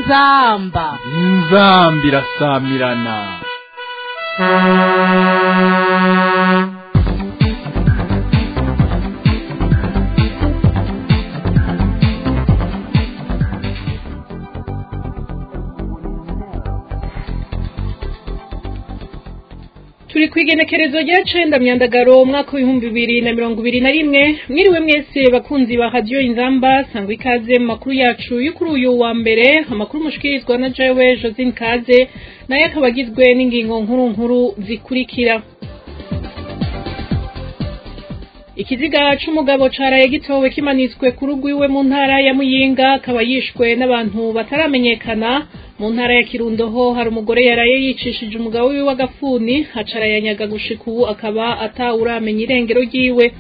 inzamba inzamba irasamirana turi ku igenekerezo rya cenda myandagaro umwaka w'ibihumbi bibiri na mirongo ibiri na rimwe mwiriwe mwese bakunzi ba radiyo inzamba sangwa ikaze mu makuru yacu yo kuri uyu wa mbere amakuru mushikirizwa na jewe josine kaze nayo akaba agizwe n'ingingo nkuru nkuru zikurikira ikiziga c'umugabo caraye gitowe kimanitswe ku rugo iwe mu ntara ya muyinga akaba yishwe n'abantu bataramenyekana mu ntara ya kirundo ho hari umugore yaraye yicishije umugabo wiwe w'agafuni acarayanyaga gushika ubu akaba atawuramenya irengero ryiwe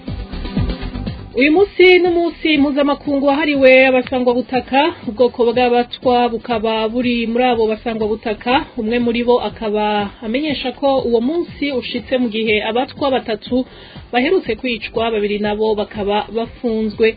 uyu munsi n'umunsi mpuzamakungu wahariwe abasangwabutaka ubwoko bw'abatwa bukaba buri muri abo basangwabutaka umwe muri bo akaba amenyesha ko uwo munsi ushitse mu gihe abatwa batatu baherutse kwicwa babiri nabo bakaba bafunzwe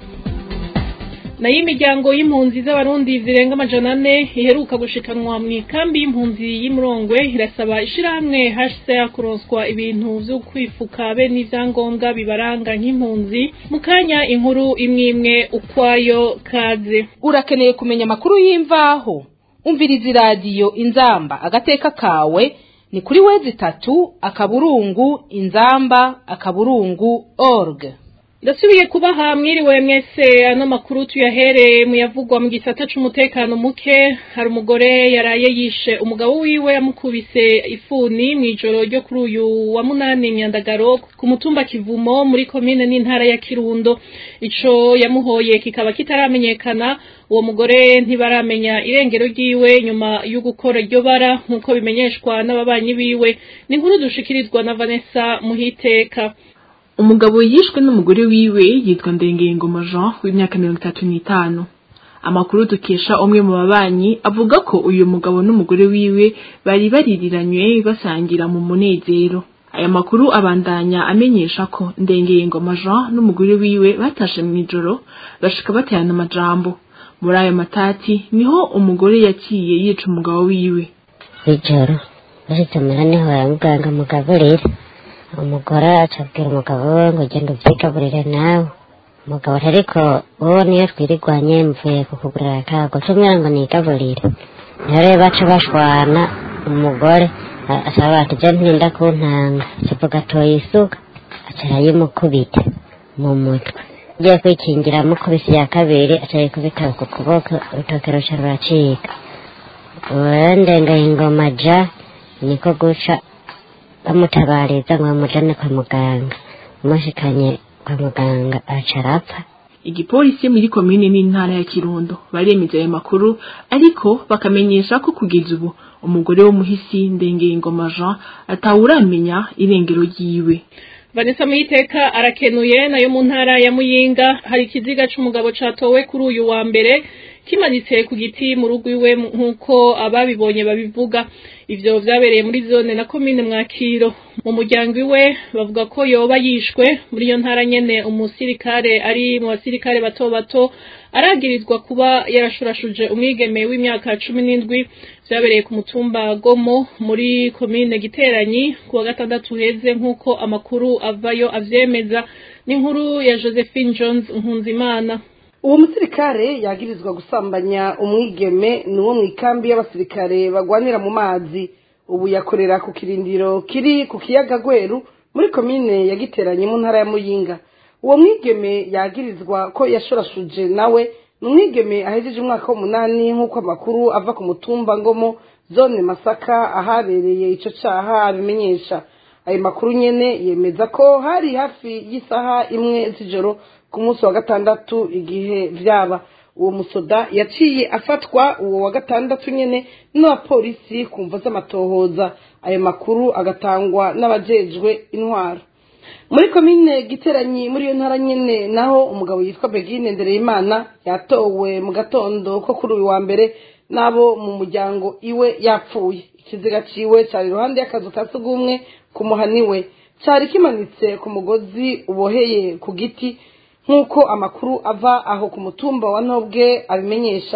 nayo imiryango y'impunzi z'abarundi zirenga amajana ane iheruka gushikanwa mu ikambi y'impunzi y'imurongwe irasaba ishirahamwe hcr kuronswa ibintu vyo kwifuka be n'ivyangombwa bibaranga nk'impunzi mu kanya inkuru imwe imwe ukwayo kaze urakeneye kumenya amakuru y'imvaho umviriza iradiyo inzamba agateka kawe ni kuri wezi itatu akaburungu inzamba akaburungu org ndasubiye kubaha mwiriwe mwese ano makuru tuyahereye muyavugwa mu gisata c'umutekano muke hari umugore yaraye yishe umugabo wiwe yamukubise ifuni mw'ijoro ryo kuri uyu wa munani myandagaro ku mutumba kivumo muri komine n'intara ya kirundo ico yamuhoye kikaba kitaramenyekana uwo mugore ntibaramenya irengero ryiwe nyuma yo gukora iryo bara nk'uko bimenyeshwa n'ababanyi biwe ni inkuru dushikirizwa na vanessa muhiteka umugabo yishwe n'umugore wiwe yitwa ndengengoma jean w'imyaka mirongo itatu n'itanu amakuru dukesha umwe mu babanyi avuga ko uyu mugabo n'umugore wiwe bari baririranywe basangira mu munezero aya makuru abandanya amenyesha ko ndengengoma jean n'umugore wiwe batashe mu ijoro bashika baterana amajambo muri ayo matati niho umugore yaciye yica umugabo wiwe ijoro baritumira niho baramubwanga mugaburire umugore acabwira umugabo we ngo ugenda ubyigaburire nawe umugabo ariko wowe niyo twirirwanye mvuye kukugurira akago tumwira ngo nigaburire niyo rero baca bashwana umugore asaba ati je ntinda kuntanga kivuga atoye isuka aca arayimukubita mu mutwe ugiye kwikingira amukubise ya kabiri aca yikubita ku kuboko urutoke ruca ruracika urendengaye ingoma ja niko guca bamutabariza ngo bamujane kwa muganga umushikanye kwa muganga aca arapfa igipolisi muri komine n'intara ya kirundo baremeza ayo makuru ariko bakamenyesha ko kugeza ubu umugore w'umuhisi ndengengoma jean atawuramenya irengero ryiwe vanessa muyiteka arakenuye nayo mu ntara ya muyinga hari ikiziga c'umugabo catowe kuri uyu wa mbere kimanitse ku giti mu rugo iwe nk'uko ababibonye babivuga ivyo vyabereye muri zone na komine mwakiro mu muryango iwe bavuga ko yoba yishwe muri iyo ntara nyene umusirikare ari mu basirikare bato bato aragirizwa kuba yarashurashuje umwigeme w'imyaka cumi n'indwi vyabereye ku mutumba gomo muri komine giteranyi ku wa gatandatu heze nk'uko amakuru avayo avyemeza n'inkuru ya josephine jones nkunzimana uwo musirikare yagirizwa gusambanya umwigeme ni uwo mu ikambi y'abasirikare bagwanira mu mazi ubu yakorera ku kirindiro kiri ku kiyaga gweru muri komine yagiteranye mu ntara ya muyinga uwo mwigeme yagirizwa ko yashorashuje nawe ni umwigeme ahejeje umwaka w'umunani nk'uko amakuru ava ku mutumba ngomo zone masaka ahabereye ico caha abimenyesha ayo makuru nyene yemeza ko hari hafi y'isaha imwe z'ijoro ku munsi wa gatandatu igihe vyaba uwo musoda yaciye afatwa uwo wa gatandatu nyene n'abapolisi ku mvo z'amatohoza ayo makuru agatangwa n'abajejwe intwaro muri komine giteranyi muri iyo ntara nyene naho umugabo yitwa begine ndereyimana yatowe mu gatondo ko kuri uyu wa mbere n'abo mu muryango iwe yapfuye ikiziga ciwe cari iruhande y'akazu ka sugumwe ku muhani we cari kimanitse ku mugozi uboheye ku giti nk'uko amakuru ava aho ku mutumba wa ntobwe abimenyesha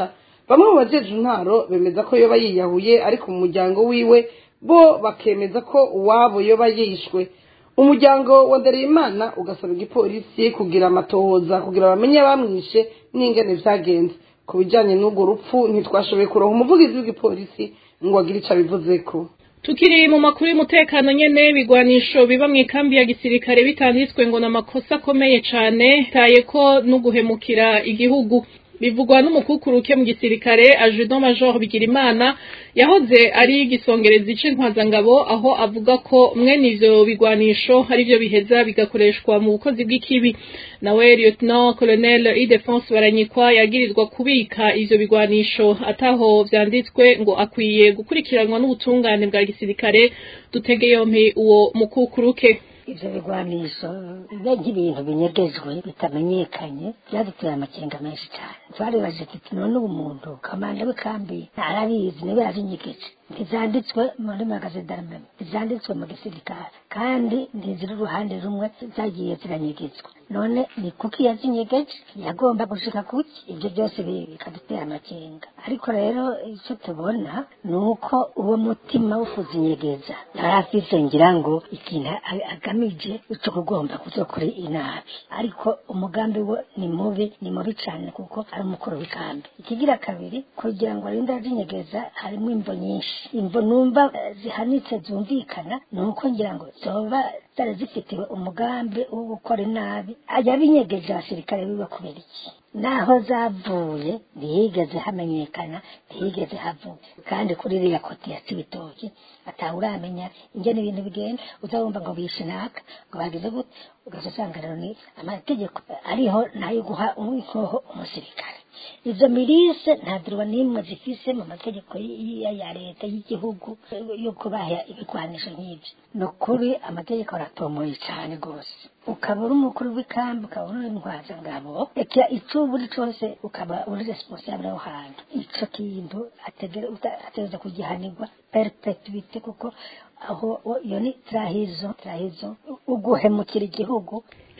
bamwe mu bajeje intwaro bemeza ko yoba yiyahuye ariko mu muryango wiwe bo bakemeza ko uwabo yoba yishwe umuryango wa Ndereyimana ugasaba igipolisi kugira amatohoza kugira bamenye abamwishe n'ingene vyagenze ku bijanye n'urwo rupfu ntitwashoboye kuronka umuvugizi w'igipolisi ngo agire ico abivuzeko tukiri mu makuru y'umutekano nyene bigwanisho biba mu ikambi ya gisirikare bitanditswe ngo ni amakosa akomeye cane taye ko no guhemukira igihugu bivugwa n'umukukuruke mu gisirikare ajudant major bigirimana yahoze ari igisongerezi c'intwazangabo aho avuga ko mwene ivyo bigwanisho ari vyo biheza bigakoreshwa mu bukozi bw'ikibi nawe lieutenant colonel idefense baranyikwa yagirizwa kubika ivyo bigwanisho ataho vyanditswe ngo akwiye gukurikiranwa n'ubutungane bwa gisirikare dutege yompi uwo mukukuruke ivyo bigwanisho biba nk'ibintu binyegejwe bitamenyekanye byaduteye amakenga menshi cyane twaribaje tuti none ubu muntu kamanda w'ikambi arabizi niwe yazinyegeje ntizanditswe muri magasin d'armement ntizanditswe mu gisirikare kandi ntiziri uruhande rumwe zagiye ziranyegetswa none ni kuki yazinyegeje yagomba gushika kuki ibyo byose bikadutera amakenga ariko rero icyo tubona ni uko uwo mutima wo kuzinyegeza yari afise ngira ngo ikintu agamije ico kugomba kuzokora inabi ariko umugambi we ni mubi ni mubi cyane kuko ari umukuru w'ikambi ikigira kabiri kugira ngo arinde azinyegeza harimo imvo nyinshi imvo numva zihanitse zumvikana ni uko ngira ngo zoba zari zifitiwe umugambi wo gukora inabi yabinyegeje abasirikare biba kubera iki naho zavuye ntihigeze hamenyekana ntihigeze havuga kandi kuri iriya koti ya cibitoki atawuramenya ingene ibintu bigenda uzabumva ngo bishe naka ngo bagize gute ugaca usanga rero ni amategeko ariho nayo guha inkoho umusirikare izo mirise nta duruwa n'imwe zifise mu mategeko ya leta y'igihugu yo kubaha ibigwanisho nk'ibyo ni ukuri amategeko aratomoye cyane rwose ukaba uri umukuru w'ikambi ukaba uri intwazangabo reka icyo uri cyose ukaba uri responsable aho hantu ico kintu ategereza kugihanirwa perpetuite kuko aho iyo ni trahizo trahizo uguhemukira igihugu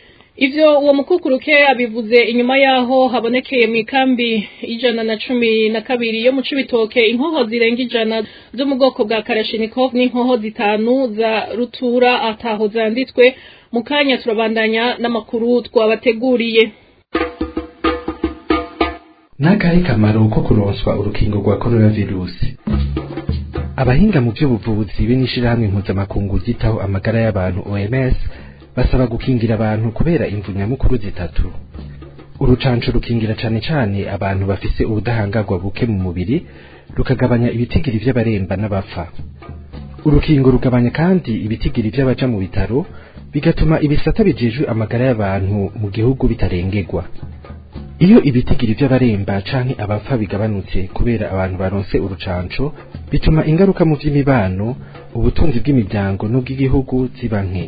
ivyo uwo mukukuruke abivuze inyuma yaho habonekeye mu ikambi ijana na cumi na kabiri yo mu cibitoke inkoho zirenga ijana zo mu bwoko bwa karashinikov n'inkoho zitanu za rutura ataho zanditswe mu kanya turabandanya n'amakuru twabateguriye n'akahe kamaro ko kuronswa urukingo rwa coronavirusi abahinga mu by'ubuvuzi be n'ishirahamwe mpuzamakungu ryitaho amagara y'abantu oms basaba gukingira abantu kubera imvu nyamukuru zitatu urucanco rukingira cane cane abantu bafise ubudahangarwa buke mu mubiri rukagabanya ibitigiri vy'abaremba n'abapfa urukingo rugabanya kandi ibitigiri vy'abaja mu bitaro bigatuma ibisata bijejwe amagara y'abantu mu gihugu bitarengerwa iyo ibitigiri vy'abaremba canke abapfa bigabanutse kubera abantu baronse urucanco bituma ingaruka mu vy'imibano ubutunzi bw'imiryango n'ubw'igihugu ziba nke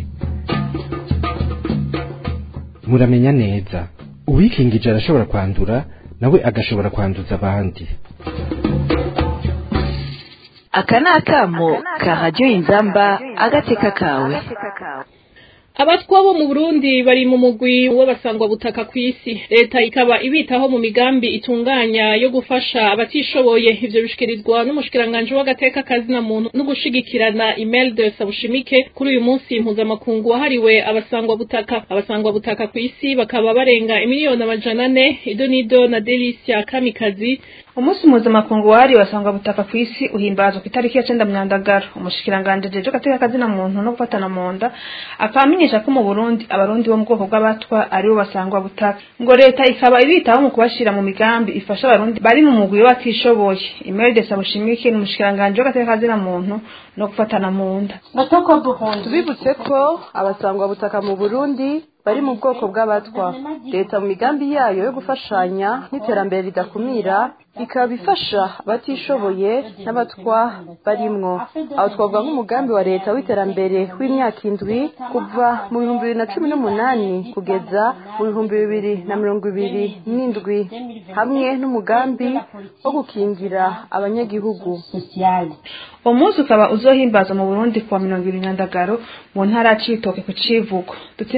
muramenya neza uwikingije arashobora kwandura nawe agashobora kwanduza abandi aka ni akamo ka radiyo inzamba agateka kawe abatwa bo mu burundi bari mu mugwi w'abasangwa butaka ku isi leta ikaba ibitaho mu migambi itunganya yo gufasha abatishoboye ivyo bishikirizwa n'umushikiranganji w'agateka kazina muntu no gushigikirana Imelda Sabushimike kuri uyu munsi mpuzamakungu wahariwe abasangwa butaka abasangwa butaka ku isi bakaba barenga imiliyoni amajana ane idonido na Delicia Kamikazi umunsi mpuzamakungu wahariwe abasangwa butaka ku isi uhimbazwa ku itariki ya cenda myandagaro umushikiranganji ajeje agateka kazina muntu no gufatana mu nda akaba amenyesha ko mu Burundi abarundi bo mu bwoko bw'abatwa aribo basangwa butaka ngo leta ikaba ibitaho mu kubashira mu migambi ifasha abarundi bari mu mugwi w'abatishoboye Imelda Sabushimike ni umushikiranganji w'agateka kazina muntu no gufatana mu nda tubibutse ko abasangwa butaka mu burundi bari mu bwoko bw'abatwa leta mu migambi yayo yo gufashanya n'iterambere ridakumira ikaba ifasha abatishoboye n'abatwa barimwo aho twavuga nk'umugambi wa leta w'iterambere w'imyaka indwi kuva mu bihumbi bibiri na cumi n'umunani kugeza mu bihumbi bibiri na mirongo ibiri n'indwi hamwe n'umugambi wo gukingira abanyagihugu uwo munsi ukaba uzohimbaza mu burundi kuwa mirongo ibiri na ndagaro mu ntara ya cibitoke ku civugo dutsimbataza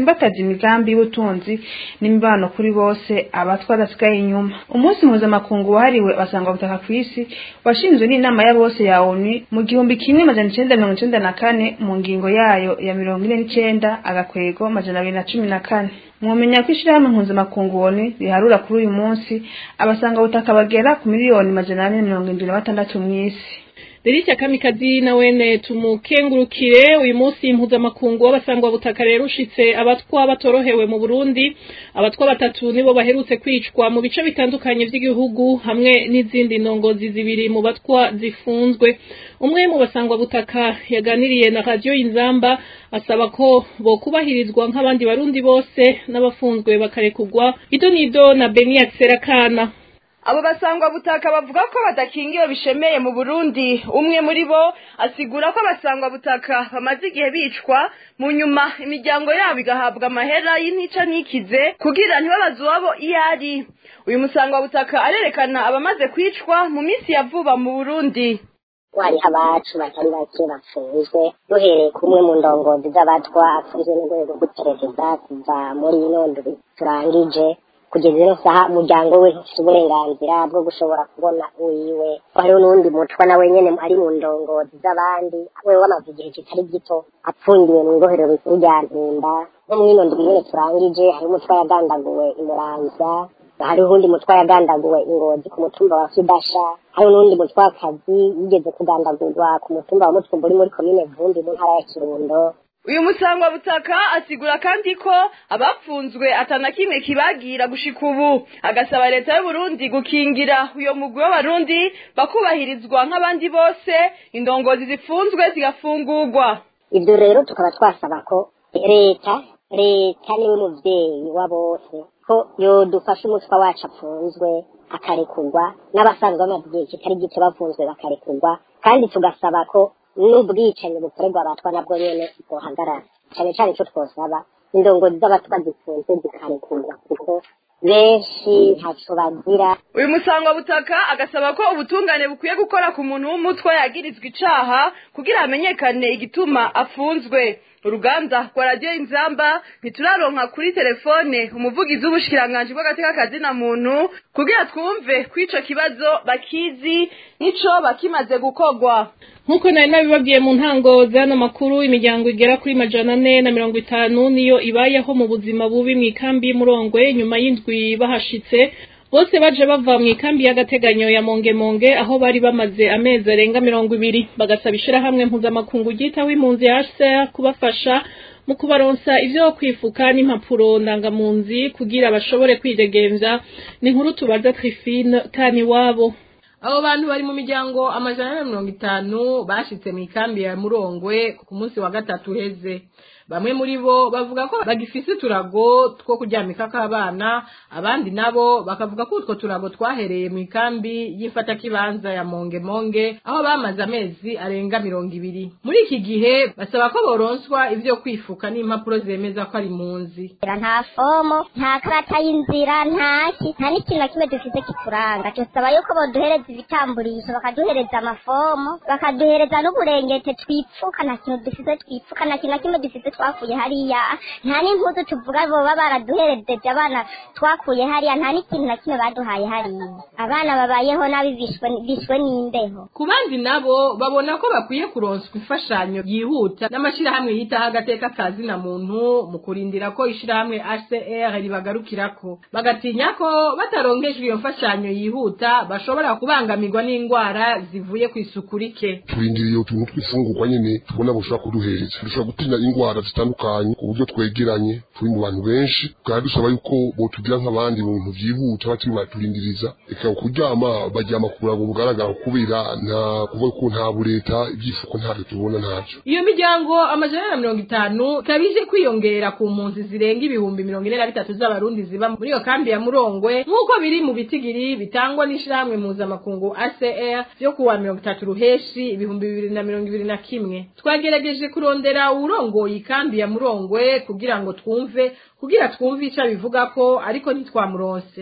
imigambi y'ubutunzi n'imibano kuri bose abatwa badasigaye inyuma umunsi mpuzamakungu wahariwe basanga butaka ku isi washinzwe n'inama ya bose ya onu mu gihumbi kimwe majana icenda mirongo icenda na kane mu ngingo yayo ya mirongo ine n'icenda agakwego majana abiri na cumi na kane mwomenya ko ishirahamwe mpuzamakungu onu riharura kuri uyu munsi abasanga butaka bagera ku miliyoni majana ane mirongo indwi na batandatu mw'isi Delicia Kamikazi na wene tumukengurukire uyu munsi mpuzamakungu w'abasangwa butaka rero ushitse abatwa batorohewe mu Burundi abatwa batatu nibo baherutse kwicwa mu bice bitandukanye vy'igihugu hamwe n'izindi ndongozi zibiri mu batwa zifunzwe umwe mu basangwa butaka yaganiriye na radio Inzamba asaba ko bo kubahirizwa nk'abandi barundi bose n'abafunzwe bakarekugwa idonido na Beniac Serakana abo basangwa butaka bavuga ko badakingiwe bishemeye mu Burundi umwe muri bo asigura ko abasangwa butaka bamaze igihe bicwa mu nyuma imiryango yabo igahabwa amahera y'intica ntikize kugira ntibabaze uwabo iyo ari uyu musangwa butaka arerekana abamaze kwicwa mu minsi ya vuba mu Burundi wariho abacu batari bake bapfunzwe duhereye kumwe mu ndongozi z'abatwa apfunzwe n'urwego rw'iperereza kuva muri ino ndwi turangije kugeza ino saha umuryango we ntufite uburenganzira bwo gushobora kubona uwiwe hariho n'uwundi mutwa nawe nyene ari mu ndongozi z'abandi we wamaze igihe kitari gito apfungiwe mu ibohero rikuru rya mpimba no mw'ino ndwi nyene turangije hariho umutwa yagandaguwe imuramvya hariho uwundi mutwa yagandaguwe ingozi ku mutumba wa kidasha hariho n'uwundi mutwakazi yigeze kugandagurwa ku mutumba wa mutwumba uri muri komine vumbi mu ntara ya kirundo uyu musangwa butaka asigura kandi ko abapfunzwe atana kimwe kibagira gushika ubu agasaba leta y'u Burundi gukingira uyo mugwi w'abarundi bakubahirizwa nk'abandi bose indongozi zifunzwe zigafungurwa ibyo rero tukaba twasaba ko leta leta niwe muvyeyi wa bose ko yodufasha umutwa wacu apfunzwe akarekurwa n'abasanzwe bamaze igihe kitari gito bafunzwe bakarekurwa kandi tugasaba ko n'ubwicanyi bukorerwa abatwa nabwo nyene bwohagarara cane cane ico twosaba indongozi z'abatwa zifunze zikarekurwa kuko benshi ntaco bazira uyu musangwa butaka agasaba ko ubutungane bukwiye gukora ku muntu w'umutwe yagirizwa icaha kugira hamenyekane igituma afunzwe uruganda rwa radiyo inzamba ntituraronka kuri telefone umuvugizi w'ubushikiranganji bw'agateka kazina muntu kugira twumve kw'ico kibazo bakizi n'ico bakimaze gukorwa nk'uko nari nabibabwiye mu ntango z'ano makuru imiryango igera kuri majana ane na mirongo itanu niyo ibayeho mu buzima bubi mu ikambi y'umurongwe nyuma y'indwi bahashitse bose baje bava mu ikambi y'agateganyo ya mongemonge aho bari bamaze amezi arenga mirongo ibiri bagasaba ishirahamwe mpuzamakungu ryitaho impunzi HCR kubafasha mu kubaronsa ivyo kwifuka n'impapuro ndangamunzi kugira bashobore kwidegemvya ni inkuru tubaza Trifine kani wabo abo bantu bari mu miryango amajana na mirongo itanu bashitse mu ikambi ya murongwe ku munsi wa gatatu uheze bamwe muri bo bavuga ko bagifise uturago two kuryamikako abana abandi nabo bakavuga ko utwo turago twahereye mu ikambi y'ifatakibanza ya mongemonge aho bamaze amezi arenga mirongo ibiri muri iki gihe basaba ko boronswa ivyo kwifuka n'impapuro zemeza ko ari munzi nta fomo nta karata y'inzira ntaki nta n'ikintu na kimwe dufise kituranga dusaba yuko boduhereza ibitamburisho bakaduhereza amafomo bakaduhereza n'uburengete twipfuka nta kintu dufise twipfuka nta kintu na kimwe dufise twakuye hariya nta n'impuzu tuvuga boba baraduherejeje abana twakuye hariya nta n'ikintu na kimwe baduhaye hariya abana babayeho nabi bishwe bishwe n'imbeho ku bandi nabo babona ko bakwiye kuronswa imfashanyo yihuta n'amashirahamwe yitaho agateka kazi na muntu mu kurindira ko ishirahamwe HCR ribagarukirako bagatinya ko bataronkejwe iyo mfashanyo yihuta bashobora kubangamirwa n'indwara zivuye ku isuku rike turindiriye utuntu tw'ifungurwa nyene tubona boshobora kuduhereza dushobora gutinya indwara zitandukanye ku buryo twegeranye turi mu bantu benshi kandi dusaba yuko botugira nk'abandi mu bintu vyihuta batiri baturindiriza eka kuryama baryama ku burago bugaragara kubera nta kuvuga ko nta bureta ibyifuko ntavyo tubona ntavyo iyo miryango amajana na mirongo itanu ikaba ije kwiyongera ku mpunzi zirenga ibihumbi mirongo ine na bitatu z'abarundi ziba muri iyo kambi ya murongwe nk'uko biri mu bitigiri bitangwa n'ishirahamwe mpuzamakungu ACR vyo kuwa mirongo itatu ruheshi ibihumbi bibiri na mirongo ibiri na kimwe twagerageje kurondera uwurongoye ikambi ya murongwe kugira ngo twumve kugira twumve ico bivuga ko ariko ntitwamuronse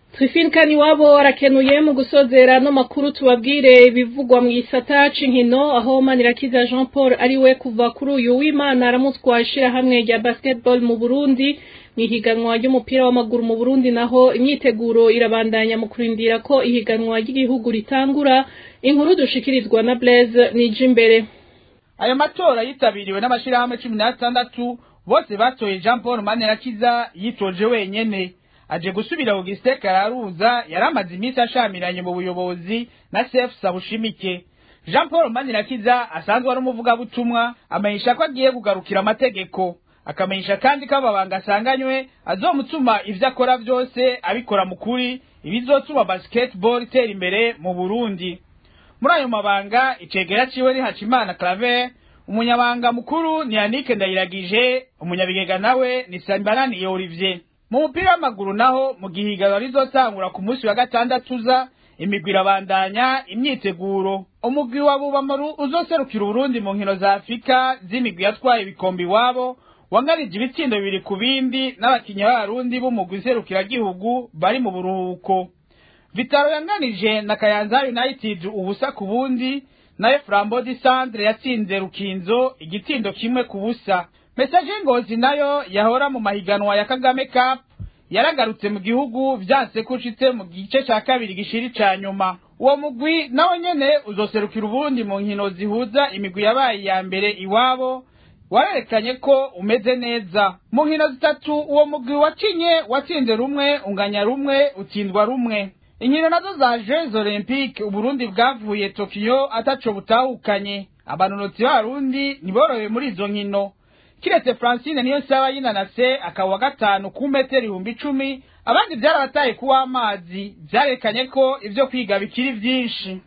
Trifine Kaniwabo arakenuye mu gusozera no makuru tubabwire ibivugwa mu gisata c'inkino aho Manirakiza Jean Paul ari we kuva kuri uyu w'Imana aramutwa hamwe rya basketball mu Burundi mu ihiganwa ry'umupira w'amaguru mu Burundi naho imyiteguro irabandanya mu kurindira ko ihiganwa ry'igihugu ritangura inkuru dushikirizwa na Blaise Nijimbere ayo matora yitabiriwe n'amashirahamwe cumi n'atandatu bose batoye Jean Paul Manirakiza yitoje wenyene aje gusubira Augustin Kararuza yaramaze iminsi ashamiranye mu buyobozi na Chef Sabushimike Jean Paul Manirakiza asanzwe ari umuvugabutumwa amenyesha ko agiye kugarukira amategeko akamenyesha kandi ko ababanga asanganywe azomutuma ivyo akora vyose abikora mu kuri ibizotuma basketball itera imbere mu Burundi muri ayo mabanga icegera ciwe ni Hacimana Claver umunyabanga mukuru ni Yannick Ndayiragije umunyabigega nawe ni Sambarani Olivier mu mupira w'amaguru naho mu gihiganwa rizotangura ku munsi wa gatandatu uza imigwi irabandanya imyiteguro umugwi wa bubamaru uzoserukira uburundi mu nkino za afurika z'imigwi yatwaye ibikombe iwabo wangarije ibitsindo bibiri ku bindi n'abakinnyi b'abarundi b'umugwi iserukiragihugu bari mu buruhuko vitaro yanganije na kayanza united ubusa ku bundi nayo flambo di centre yatsinze rukinzo igitindo kimwe ku busa mesaje ngozi nayo yahora mu mahiganwa ya kagame cup yaragarutse mu gihugu vyanse ko ushitse mu gice ca kabiri gishiri ca nyuma uwo mugwi nawo nyene uzoserukira ubundi mu nkino zihuza imigwi yabaye iya mbere iwabo warerekanye ko umeze neza mu nkino zitatu uwo mugwi wacinye watsinze rumwe unganya rumwe utsindwa rumwe inkino nazo za jeux olympique uburundi bwavuye tokiyo ataco butahukanye abanonotsi b'abarundi ntiborohewe muri izo nkino kiretse francine niyo saba yinanase akaba wa gatanu ku metero ibihumbi icumi abandi byarabataye kuw'amazi vyarekanye ko ivyo kwiga bikiri vyinshi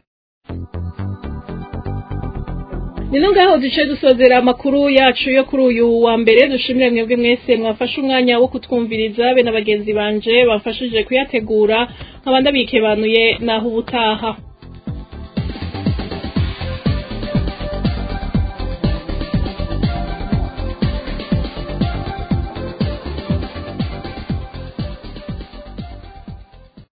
Nino ngaho duce dusozera amakuru yacu yo kuri uyu wa mbere dushimire mwebwe mwese mwafashe umwanya wo kutwumviriza be na bagenzi banje bafashije kuyategura nkabanda bikebanuye naho ubutaha